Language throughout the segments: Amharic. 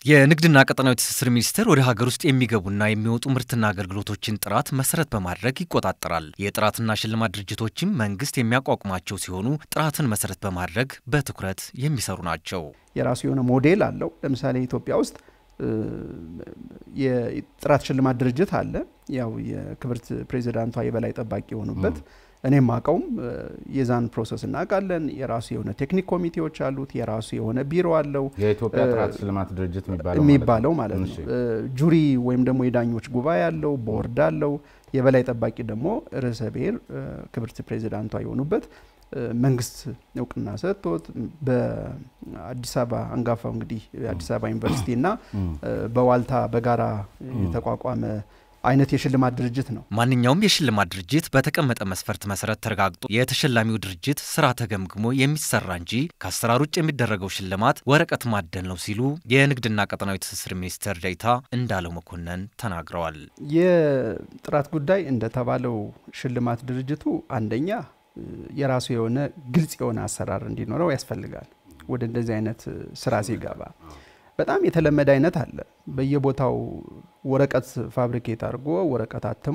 የንግድና ቀጠናዊ ትስስር ሚኒስቴር ወደ ሀገር ውስጥ የሚገቡና የሚወጡ ምርትና አገልግሎቶችን ጥራት መሰረት በማድረግ ይቆጣጠራል። የጥራትና ሽልማት ድርጅቶችም መንግስት የሚያቋቁማቸው ሲሆኑ ጥራትን መሰረት በማድረግ በትኩረት የሚሰሩ ናቸው። የራሱ የሆነ ሞዴል አለው። ለምሳሌ ኢትዮጵያ ውስጥ የጥራት ሽልማት ድርጅት አለ። ያው የክብርት ፕሬዚዳንቷ የበላይ ጠባቂ የሆኑበት እኔም አውቀውም የዛን ፕሮሰስ እናውቃለን። የራሱ የሆነ ቴክኒክ ኮሚቴዎች አሉት። የራሱ የሆነ ቢሮ አለው። የኢትዮጵያ ጥራት ሽልማት ድርጅት የሚባለው ማለት ነው። ጁሪ ወይም ደግሞ የዳኞች ጉባኤ አለው፣ ቦርድ አለው። የበላይ ጠባቂ ደግሞ ርዕሰ ብሔር ክብርት ፕሬዚዳንቷ የሆኑበት መንግስት እውቅና ሰጥቶት በአዲስ አበባ አንጋፋው እንግዲህ አዲስ አበባ ዩኒቨርሲቲ እና በዋልታ በጋራ የተቋቋመ አይነት የሽልማት ድርጅት ነው። ማንኛውም የሽልማት ድርጅት በተቀመጠ መስፈርት መሰረት ተረጋግጦ የተሸላሚው ድርጅት ስራ ተገምግሞ የሚሰራ እንጂ ከአሰራር ውጭ የሚደረገው ሽልማት ወረቀት ማደል ነው ሲሉ የንግድና ቀጠናዊ ትስስር ሚኒስትር ዴኤታ እንዳለው መኮንን ተናግረዋል። የጥራት ጉዳይ እንደተባለው ሽልማት ድርጅቱ አንደኛ የራሱ የሆነ ግልጽ የሆነ አሰራር እንዲኖረው ያስፈልጋል። ወደ እንደዚህ አይነት ስራ ሲገባ በጣም የተለመደ አይነት አለ። በየቦታው ወረቀት ፋብሪኬት አድርጎ ወረቀት አትሞ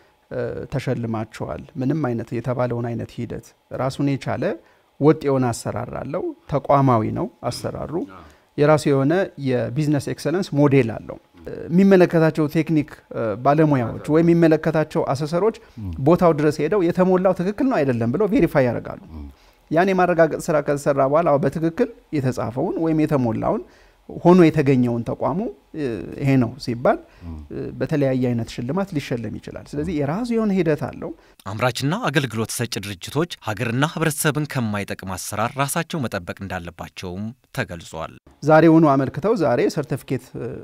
ተሸልማቸዋል። ምንም አይነት የተባለውን አይነት ሂደት ራሱን የቻለ ወጥ የሆነ አሰራር አለው። ተቋማዊ ነው አሰራሩ። የራሱ የሆነ የቢዝነስ ኤክሰለንስ ሞዴል አለው። የሚመለከታቸው ቴክኒክ ባለሙያዎች ወይም የሚመለከታቸው አሰሰሮች ቦታው ድረስ ሄደው የተሞላው ትክክል ነው አይደለም ብለው ቬሪፋይ ያደርጋሉ። ያን የማረጋገጥ ስራ ከተሰራ በኋላ በትክክል የተጻፈውን ወይም የተሞላውን ሆኖ የተገኘውን ተቋሙ ይሄ ነው ሲባል በተለያየ አይነት ሽልማት ሊሸለም ይችላል። ስለዚህ የራሱ የሆነ ሂደት አለው። አምራችና አገልግሎት ሰጭ ድርጅቶች ሀገርና ሕብረተሰብን ከማይጠቅም አሰራር ራሳቸው መጠበቅ እንዳለባቸውም ተገልጿል። ዛሬውኑ አመልክተው ዛሬ ሰርተፊኬት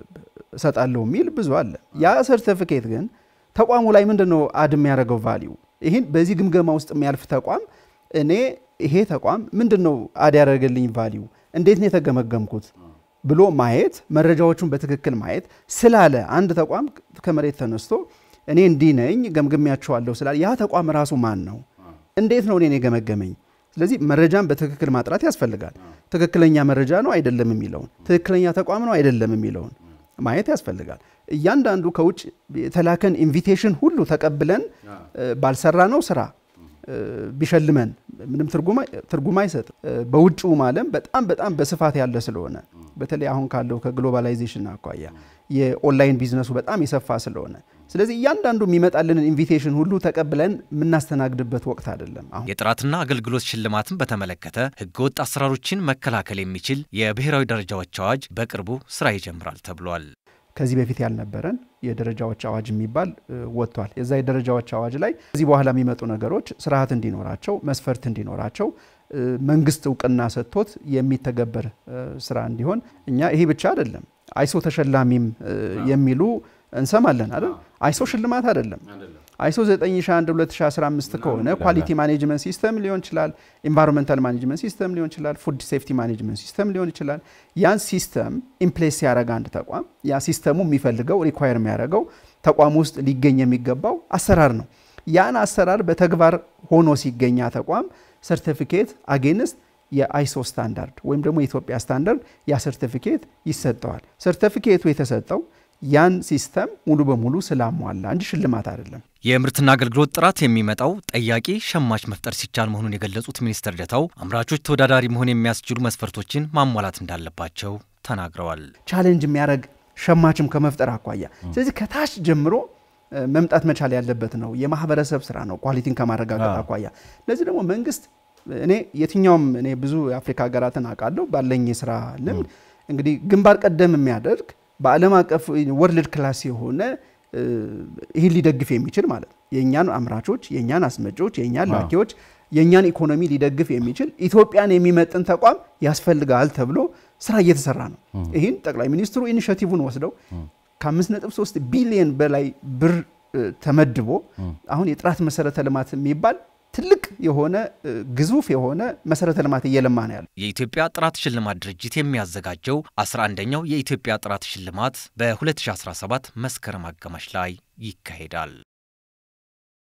እሰጣለሁ የሚል ብዙ አለ። ያ ሰርተፊኬት ግን ተቋሙ ላይ ምንድን ነው አድ የሚያደርገው ቫሊዩ? ይህን በዚህ ግምገማ ውስጥ የሚያልፍ ተቋም እኔ ይሄ ተቋም ምንድን ነው አድ ያደረገልኝ ቫሊዩ፣ እንዴት ነው የተገመገምኩት ብሎ ማየት መረጃዎቹን በትክክል ማየት ስላለ አንድ ተቋም ከመሬት ተነስቶ እኔ እንዲህ ነኝ ገምግሚያቸዋለሁ ስላለ ያ ተቋም ራሱ ማን ነው? እንዴት ነው እኔን የገመገመኝ? ስለዚህ መረጃን በትክክል ማጥራት ያስፈልጋል። ትክክለኛ መረጃ ነው አይደለም የሚለውን ትክክለኛ ተቋም ነው አይደለም የሚለውን ማየት ያስፈልጋል። እያንዳንዱ ከውጭ የተላከን ኢንቪቴሽን ሁሉ ተቀብለን ባልሰራ ነው ስራ ቢሸልመን ምንም ትርጉም አይሰጥም። በውጭውም ዓለም በጣም በጣም በስፋት ያለ ስለሆነ በተለይ አሁን ካለው ከግሎባላይዜሽን አኳያ የኦንላይን ቢዝነሱ በጣም የሰፋ ስለሆነ ስለዚህ እያንዳንዱ የሚመጣልንን ኢንቪቴሽን ሁሉ ተቀብለን የምናስተናግድበት ወቅት አይደለም። አሁን የጥራትና አገልግሎት ሽልማትን በተመለከተ ህገወጥ አሰራሮችን መከላከል የሚችል የብሔራዊ ደረጃዎች አዋጅ በቅርቡ ስራ ይጀምራል ተብሏል። ከዚህ በፊት ያልነበረን የደረጃዎች አዋጅ የሚባል ወጥቷል። የዛ የደረጃዎች አዋጅ ላይ ከዚህ በኋላ የሚመጡ ነገሮች ስርዓት እንዲኖራቸው፣ መስፈርት እንዲኖራቸው መንግስት እውቅና ሰጥቶት የሚተገበር ስራ እንዲሆን እኛ ይሄ ብቻ አይደለም አይሶ ተሸላሚም የሚሉ እንሰማለን አይደል? አይሶ ሽልማት አይደለም። አይሶ 9001 2015 ከሆነ ኳሊቲ ማኔጅመንት ሲስተም ሊሆን ይችላል፣ ኢንቫይሮንመንታል ማኔጅመንት ሲስተም ሊሆን ይችላል፣ ፉድ ሴፍቲ ማኔጅመንት ሲስተም ሊሆን ይችላል። ያን ሲስተም ኢምፕሌስ ሲያደርግ አንድ ተቋም ያ ሲስተሙ የሚፈልገው ሪኳየር የሚያደርገው ተቋም ውስጥ ሊገኝ የሚገባው አሰራር ነው። ያን አሰራር በተግባር ሆኖ ሲገኛ ተቋም ሰርቲፊኬት አጌንስት የአይሶ ስታንዳርድ ወይም ደግሞ የኢትዮጵያ ስታንዳርድ ያ ሰርቲፊኬት ይሰጠዋል። ሰርቲፊኬቱ የተሰጠው ያን ሲስተም ሙሉ በሙሉ ስላሟላ እንጂ ሽልማት አይደለም። የምርትና አገልግሎት ጥራት የሚመጣው ጠያቂ ሸማች መፍጠር ሲቻል መሆኑን የገለጹት ሚኒስትር ዴኤታው አምራቾች ተወዳዳሪ መሆን የሚያስችሉ መስፈርቶችን ማሟላት እንዳለባቸው ተናግረዋል። ቻሌንጅ የሚያደርግ ሸማችም ከመፍጠር አኳያ ስለዚህ ከታች ጀምሮ መምጣት መቻል ያለበት ነው። የማህበረሰብ ስራ ነው ኳሊቲን ከማረጋገጥ አኳያ። ለዚህ ደግሞ መንግስት እኔ የትኛውም እኔ ብዙ የአፍሪካ ሀገራትን አውቃለሁ ባለኝ የስራ ልምድ እንግዲህ ግንባር ቀደም የሚያደርግ በዓለም አቀፍ ወርልድ ክላስ የሆነ ይህን ሊደግፍ የሚችል ማለት ነው። የእኛን አምራቾች፣ የእኛን አስመጪዎች፣ የእኛን ላኪዎች፣ የእኛን ኢኮኖሚ ሊደግፍ የሚችል ኢትዮጵያን የሚመጥን ተቋም ያስፈልጋል ተብሎ ስራ እየተሰራ ነው። ይህን ጠቅላይ ሚኒስትሩ ኢኒሽቲቭን ወስደው ከ5.3 ቢሊዮን በላይ ብር ተመድቦ አሁን የጥራት መሰረተ ልማት የሚባል ትልቅ የሆነ ግዙፍ የሆነ መሰረተ ልማት እየለማ ነው ያለው። የኢትዮጵያ ጥራት ሽልማት ድርጅት የሚያዘጋጀው 11ኛው የኢትዮጵያ ጥራት ሽልማት በ2017 መስከረም አጋማሽ ላይ ይካሄዳል።